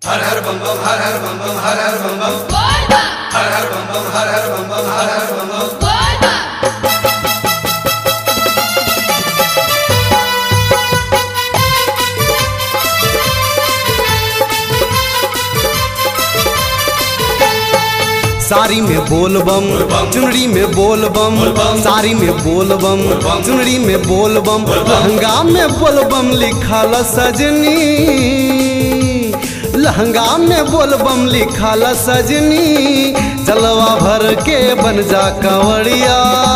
हर हर बम बम हर हर बम बम हर हर बम बम हर हर बम बम हर हर बम बम हर हर बम बम साड़ी में बोल बम चुनरी में बोल बम साड़ी में बोल बम चुनरी में बोल बम लहंगा में बोल बम लिखल सजनी लहंगा में बोल बम लिखल सजनी जलवा भर के बन जा कंवरिया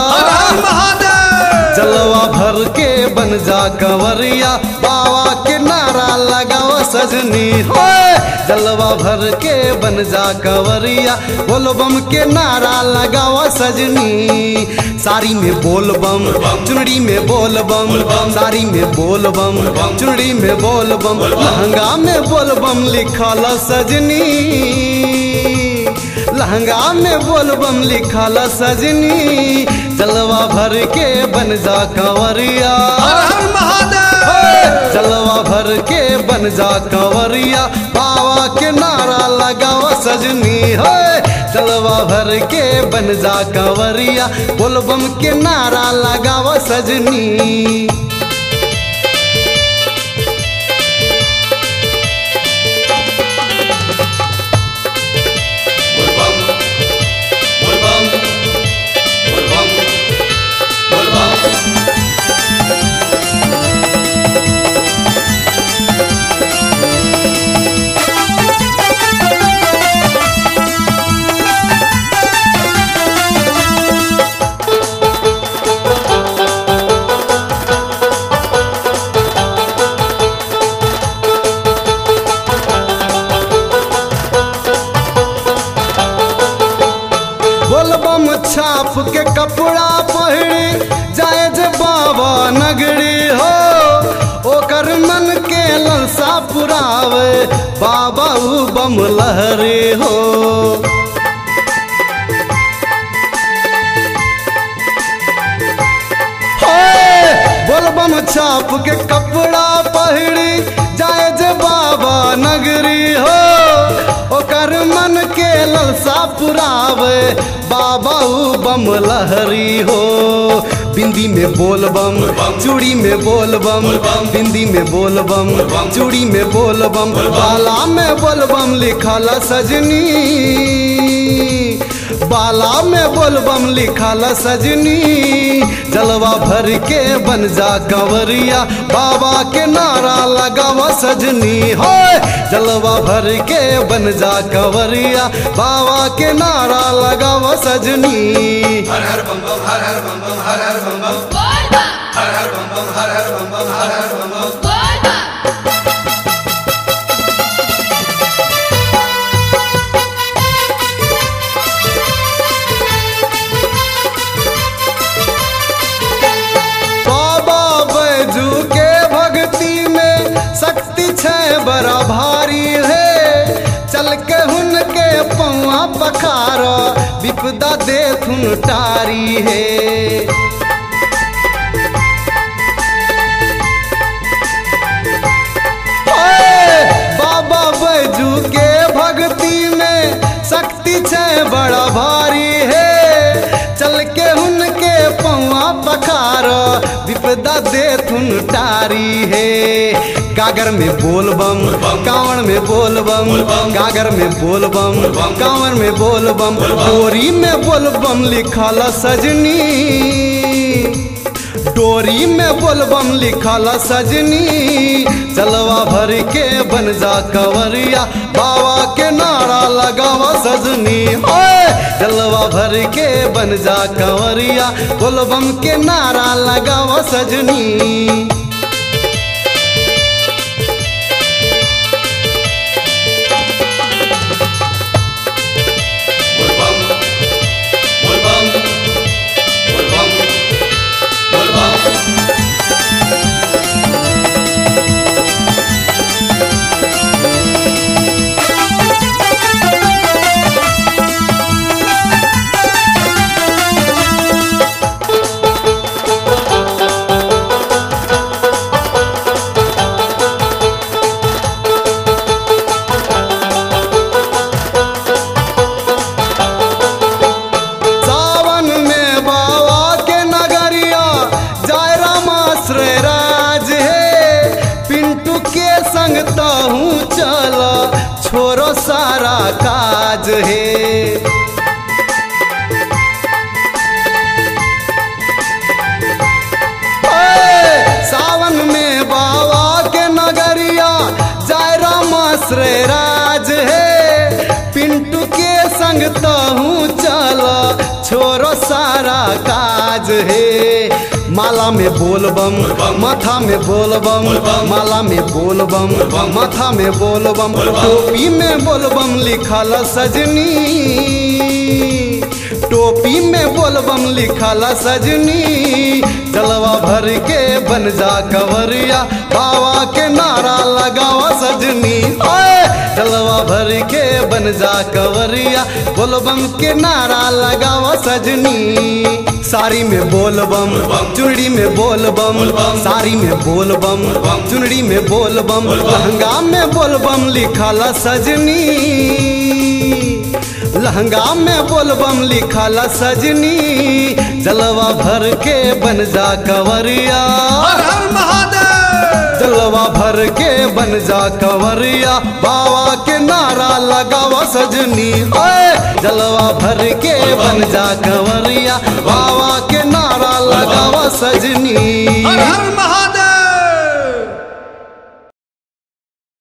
जलवा भर के बन जा कंवरिया बाबा के नारा लगाओ सजनी हो जलवा भर के बन जा कंवरिया बोल बम के नारा लगाओ सजनी साड़ी में बोल बम चुनरी में बोल बम साड़ी में बोल बम चुनरी में बोल बम लहंगा में बोल बम लिखल सजनी लहंगा में बोल बम लिखल सजनी जलवा भर के बन जा कंवरिया जलवा भर के बन जा कंवरिया बाबा के नारा लगाओ सजनी हो जलवा भर के बन जा कंवरिया बोल बम के नारा लगाओ सजनी बोल बम बोल बम बोल बम बोल बम बोलबम छाप के कपड़ा पहिरी जाए जे बाबा नगरी हो ओकर मन के ललसा पुरावे बाबा उ बम लहरी हो होए, बोलबम छाप के कपड़ा पहिरी जाए जे बाबा नगरी हो ओकर मन के ललसा पुरावे बाबा उ बम लहरी हो बिंदी में बोल बम चूड़ी में बोल बम बिंदी में बोल बम चूड़ी में बोल बम बाला में बोल बम लिखल सजनी बाला में बोल बम लिखल सजनी जलवा भर के बन जा कंवरिया बाबा के नारा लगावा सजनी हो जलवा भर के बन जा कंवरिया बाबा के नारा लगावा सजनी हर हर बम बम हर हर बम बम हर हर बम बम हर हर बम बम हर हर बम बम हर हर बम बम बाबा बैजू के भक्ति में शक्ति छै बड़ा भारी है चल के हुन के पौआ पखार विपदा देखुन टारी है ओए, बाबा बैजू के भक्ति में शक्ति छै बड़ा भारी है चल के उनके पौआ पखार विपदा देथुन टारी है गागर में बोल बम कांवर में बोल बम गागर में बोल बम कांवर में बोल बम डोरी में बोल बम लिखल सजनी डोरी में बोलबम लिखल सजनी जलवा भर के बन जा कंवरिया बाबा के नारा लगावा सजनी ओए जलवा भर के बन जा कंवरिया बोलबम के नारा लगावा सजनी बोल बम बोल बम बोल बम बोल बम छोरो सारा काज है ओए, सावन में बाबा के नगरिया जाय रामा श्रे राज है पिंटू के संग तहूँ चल छोरो सारा काज है माला में बोल बम माथा में बोल बम माला में बोल बम माथा में बोल बम टोपी में बोल बम लिखल सजनी टोपी में बोलबम लिखल सजनी जलवा भर के बन जा कवरिया बाबा के नारा लगावा सजनी ओए जलवा भर के बन जा कवरिया बोलबम के नारा लगावा सजनी साड़ी में बोलबम चुनरी में बोलबम साड़ी में बोलबम चुनरी में बोलबम लहंगा में बोलबम लिखल सजनी लहंगा में बोलबम लिखल सजनी जलवा भर के बन जा कवरिया हर हर महादेव जलवा भर के बन जा कवरिया बाबा के नारा लगावा सजनी ओए जलवा भर के बन जा कवरिया बाबा के नारा लगावा सजनी हर हर महादेव